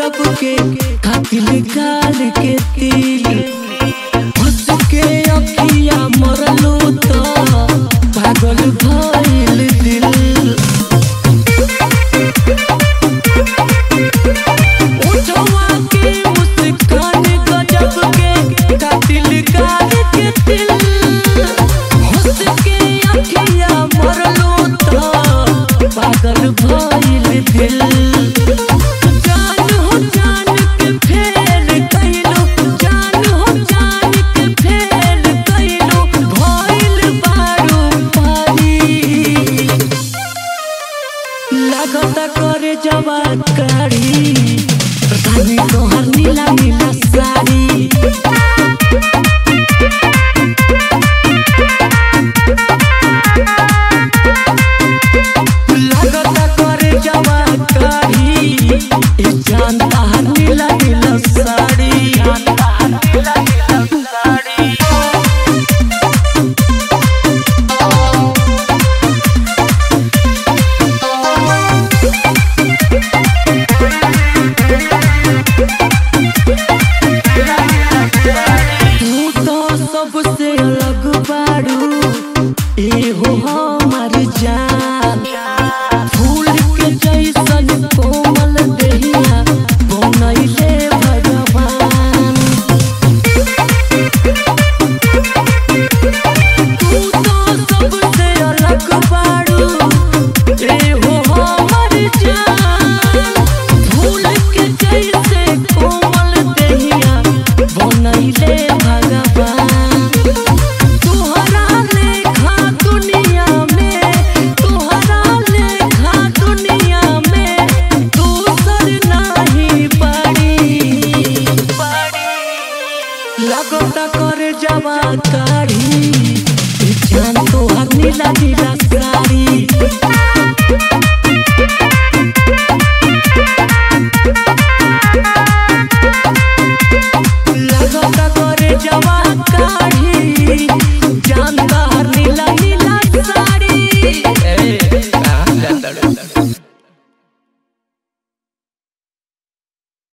गजब के कातिल गाल के तिल हंस के अखिया मरलू तो पागल भइल दिल उठवा के मुस्कान गजब के कातिल गाल के तिल हंस के अखिया मरलू तो पागल भइल दिल जान हो जान के फेल कइलो जान हो जान के फेल कइलो भइल बारू पारी लागता करे जवाब